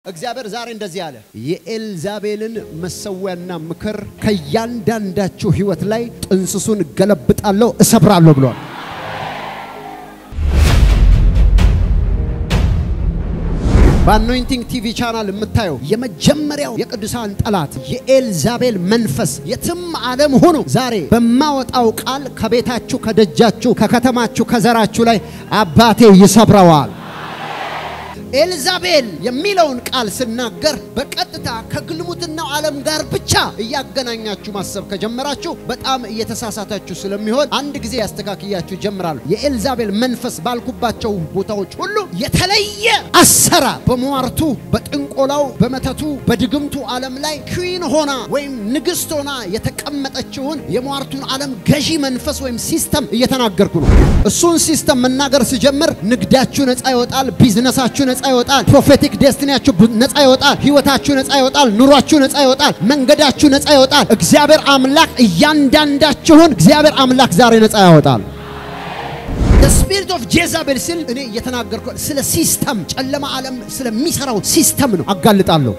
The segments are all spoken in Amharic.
እግዚአብሔር ዛሬ እንደዚህ አለ፣ የኤልዛቤልን መሰዊያና ምክር ከእያንዳንዳችሁ ሕይወት ላይ ጥንስሱን እገለብጣለሁ፣ እሰብራለሁ ብሏል። በአኖይንቲንግ ቲቪ ቻናል የምታየው የመጀመሪያው የቅዱሳን ጠላት የኤልዛቤል መንፈስ የትም ዓለም ሆኖ ዛሬ በማወጣው ቃል ከቤታችሁ፣ ከደጃችሁ፣ ከከተማችሁ፣ ከዘራችሁ ላይ አባቴ ይሰብረዋል። ኤልዛቤል የሚለውን ቃል ስናገር በቀጥታ ከግልሙትናው ዓለም ጋር ብቻ እያገናኛችሁ ማሰብ ከጀመራችሁ በጣም እየተሳሳታችሁ ስለሚሆን አንድ ጊዜ ያስተካክያችሁ ጀምራሉ። የኤልዛቤል መንፈስ ባልኩባቸው ቦታዎች ሁሉ የተለየ አሰራር በሟርቱ፣ በጥንቆላው፣ በመተቱ፣ በድግምቱ ዓለም ላይ ኩዊን ሆና ወይም ንግሥት ሆና የተቀመጠችውን የሟርቱን ዓለም ገዢ መንፈስ ወይም ሲስተም እየተናገርኩ ነው። እሱን ሲስተም መናገር ስጀምር ንግዳችሁ ነፃ ይወጣል፣ ቢዝነሳችሁ ነፃ ይወጣል፣ ፕሮፌቲክ ዴስቲኒያችሁ ነፃ ይወጣል፣ ህይወታችሁ ነፃ ይወጣል፣ ኑሯችሁ ነፃ ይወጣል፣ መንገዳችሁ ነፃ ይወጣል። እግዚአብሔር አምላክ እያንዳንዳችሁን እግዚአብሔር አምላክ ዛሬ ነፃ ያወጣል። ስፒሪት ኦፍ ጄዛቤል ስል እኔ እየተናገርኩ ስለ ሲስተም ጨለማ ዓለም ስለሚሰራው ሲስተም ነው አጋልጣለሁ።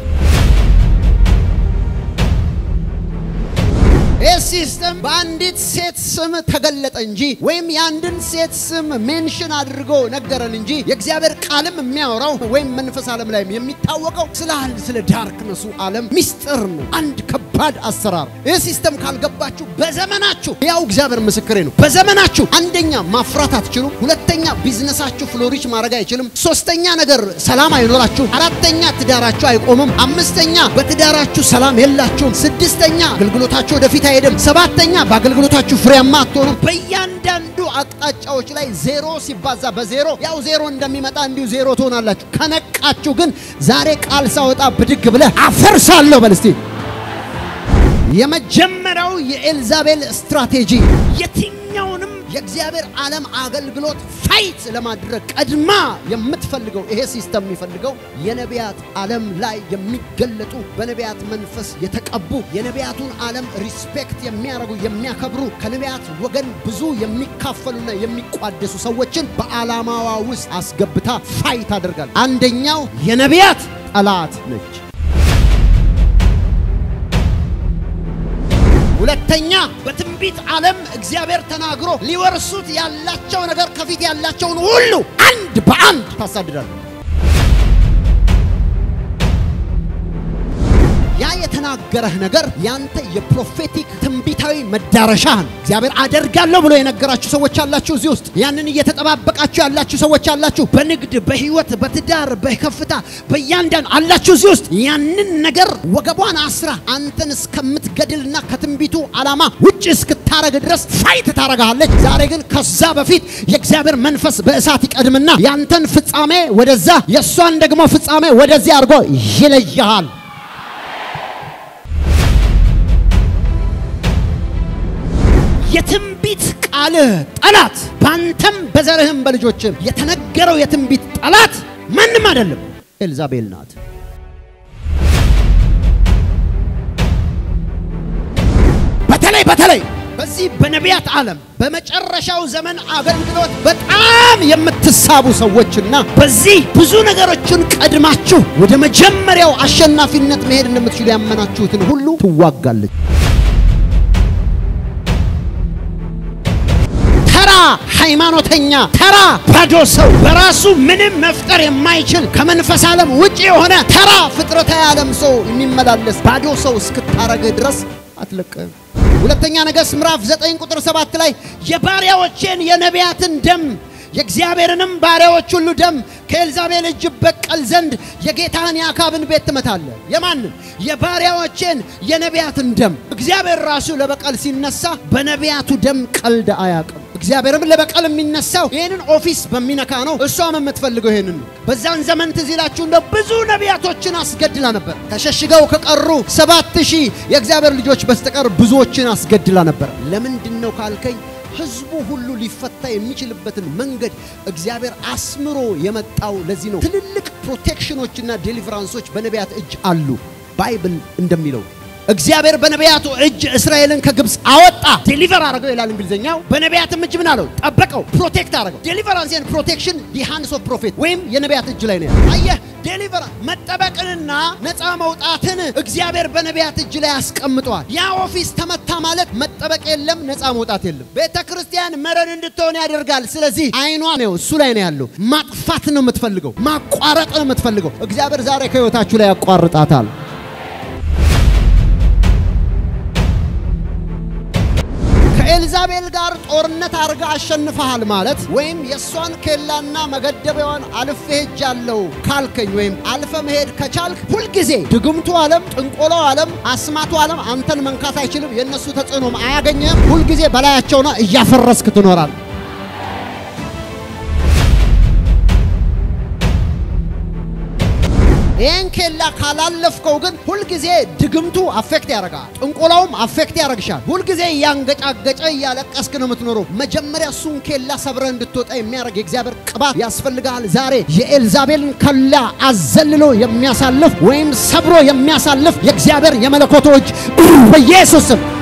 ይህ ሲስተም በአንዲት ሴት ስም ተገለጠ እንጂ ወይም የአንድን ሴት ስም ሜንሽን አድርጎ ነገረን እንጂ የእግዚአብሔር ቃልም የሚያወራው ወይም መንፈስ ዓለም ላይ የሚታወቀው ስለ አንድ ስለ ዳርክነሱ ዓለም ሚስጥር ነው። አንድ ከባድ አሰራር። ይህ ሲስተም ካልገባችሁ በዘመናችሁ ያው እግዚአብሔር ምስክሬ ነው። በዘመናችሁ አንደኛ ማፍራት አትችሉም። ሁለተኛ ቢዝነሳችሁ ፍሎሪች ማድረግ አይችልም። ሶስተኛ ነገር ሰላም አይኖራችሁም። አራተኛ ትዳራችሁ አይቆምም። አምስተኛ በትዳራችሁ ሰላም የላችሁም። ስድስተኛ አገልግሎታችሁ ወደፊት አይሄድም። ሰባተኛ በአገልግሎታችሁ ፍሬያማ አትሆኑም። በእያንዳንዱ አቅጣጫዎች ላይ ዜሮ ሲባዛ በዜሮ ያው ዜሮ እንደሚመጣ እንዲሁ ዜሮ ትሆናላችሁ። ከነቃችሁ ግን ዛሬ ቃል ሳወጣ ብድግ ብለህ አፈርሳለሁ በል እስቲ። የመጀመሪያው የኤልዛቤል ስትራቴጂ የትኛውንም የእግዚአብሔር ዓለም አገልግሎት ፋይት ለማድረግ ቀድማ የምትፈልገው ይሄ ሲስተም የሚፈልገው የነቢያት ዓለም ላይ የሚገለጡ በነቢያት መንፈስ የተቀቡ የነቢያቱን ዓለም ሪስፔክት የሚያደርጉ የሚያከብሩ ከነቢያት ወገን ብዙ የሚካፈሉና የሚቋደሱ ሰዎችን በዓላማዋ ውስጥ አስገብታ ፋይት አደርጋለች። አንደኛው የነቢያት ጠላት ነች። ሁለተኛ በትንቢት ዓለም እግዚአብሔር ተናግሮ ሊወርሱት ያላቸው ነገር ከፊት ያላቸውን ሁሉ አንድ በአንድ ታሳድዳለህ። ያ የተናገረህ ነገር ያንተ የፕሮፌቲክ ትንቢታዊ መዳረሻህ ነው። እግዚአብሔር አደርጋለሁ ብሎ የነገራችሁ ሰዎች አላችሁ። እዚህ ውስጥ ያንን እየተጠባበቃችሁ ያላችሁ ሰዎች አላችሁ። በንግድ፣ በህይወት፣ በትዳር፣ በከፍታ በእያንዳንዱ አላችሁ። እዚህ ውስጥ ያንን ነገር ወገቧን አስራ አንተን እስከምትገድልና ከትንቢቱ ዓላማ ውጭ እስክታረግ ድረስ ፋይት ታረጋለች። ዛሬ ግን ከዛ በፊት የእግዚአብሔር መንፈስ በእሳት ይቀድምና ያንተን ፍጻሜ ወደዛ የእሷን ደግሞ ፍጻሜ ወደዚህ አድርጎ ይለይሃል። የትንቢት ቃልህ ጠላት ባንተም በዘርህም በልጆችም የተነገረው የትንቢት ጠላት ማንም አይደለም፣ ኤልዛቤል ናት። በተለይ በተለይ በዚህ በነቢያት ዓለም በመጨረሻው ዘመን አገልግሎት በጣም የምትሳቡ ሰዎችና በዚህ ብዙ ነገሮችን ቀድማችሁ ወደ መጀመሪያው አሸናፊነት መሄድ እንደምትችሉ ያመናችሁትን ሁሉ ትዋጋለች። ተራ ሃይማኖተኛ፣ ተራ ባዶ ሰው በራሱ ምንም መፍጠር የማይችል ከመንፈስ ዓለም ውጭ የሆነ ተራ ፍጥረታዊ ዓለም ሰው የሚመላለስ ባዶ ሰው እስክታረግ ድረስ አትለቅም። ሁለተኛ ነገሥት ምዕራፍ 9 ቁጥር 7 ላይ የባሪያዎቼን የነቢያትን ደም የእግዚአብሔርንም ባሪያዎች ሁሉ ደም ከኤልዛቤል እጅ በቀል ዘንድ የጌታህን የአካብን ቤት ትመታለህ። የማንን? የባሪያዎቼን የነቢያትን ደም። እግዚአብሔር ራሱ ለበቀል ሲነሳ በነቢያቱ ደም ቀልድ አያውቅም። እግዚአብሔርም ለበቀል የሚነሳው ይህንን ኦፊስ በሚነካ ነው። እሷም የምትፈልገው ይህንን ነው። በዛን ዘመን ትዝ ይላችሁ እንደ ብዙ ነቢያቶችን አስገድላ ነበር። ተሸሽገው ከቀሩ ሰባት ሺህ የእግዚአብሔር ልጆች በስተቀር ብዙዎችን አስገድላ ነበር። ለምንድን ነው ካልከኝ ህዝቡ ሁሉ ሊፈታ የሚችልበትን መንገድ እግዚአብሔር አስምሮ የመጣው ለዚህ ነው። ትልልቅ ፕሮቴክሽኖችና ዴሊቨራንሶች በነቢያት እጅ አሉ። ባይብል እንደሚለው እግዚአብሔር በነቢያቱ እጅ እስራኤልን ከግብፅ አወጣ፣ ዴሊቨር አደረገው ይላል እንግሊዝኛው። በነቢያትም እጅ ምን አለው? ጠበቀው፣ ፕሮቴክት አደረገው። ዴሊቨራንስ ኤንድ ፕሮቴክሽን ዲ ሃንድስ ኦፍ ፕሮፌት ወይም የነቢያት እጅ ላይ ነው ያለው። አየህ፣ ዴሊቨራ መጠበቅንና ነፃ መውጣትን እግዚአብሔር በነቢያት እጅ ላይ አስቀምጠዋል። ያ ኦፊስ ተመታ ማለት መጠበቅ የለም፣ ነፃ መውጣት የለም። ቤተ ክርስቲያን መረን እንድትሆን ያደርጋል። ስለዚህ አይኗ ነው እሱ ላይ ነው ያለው። ማጥፋት ነው የምትፈልገው፣ ማቋረጥ ነው የምትፈልገው። እግዚአብሔር ዛሬ ከህይወታችሁ ላይ ያቋርጣታል። ከኤልዛቤል ጋር ጦርነት አድርጋ አሸንፈሃል ማለት ወይም የእሷን ኬላና መገደቢያዋን አልፌ ሄጃለሁ ካልከኝ ወይም አልፈ መሄድ ከቻልክ ሁልጊዜ ድግምቱ ዓለም፣ ጥንቆላው ዓለም፣ አስማቱ ዓለም አንተን መንካት አይችልም። የእነሱ ተጽዕኖም አያገኘህም። ሁልጊዜ በላያቸውና እያፈረስክ ትኖራል። ይህን ኬላ ካላለፍከው ግን ሁልጊዜ ድግምቱ አፌክት ያደርጋል፣ ጥንቆላውም አፌክት ያደርግሻል። ሁልጊዜ እያንገጫገጨ እያለቀስክ ነው የምትኖረው። መጀመሪያ እሱን ኬላ ሰብረ እንድትወጣ የሚያደርግ የእግዚአብሔር ቅባት ያስፈልግሃል። ዛሬ የኤልዛቤልን ከላ አዘልሎ የሚያሳልፍ ወይም ሰብሮ የሚያሳልፍ የእግዚአብሔር የመለኮቶች በኢየሱስ ስም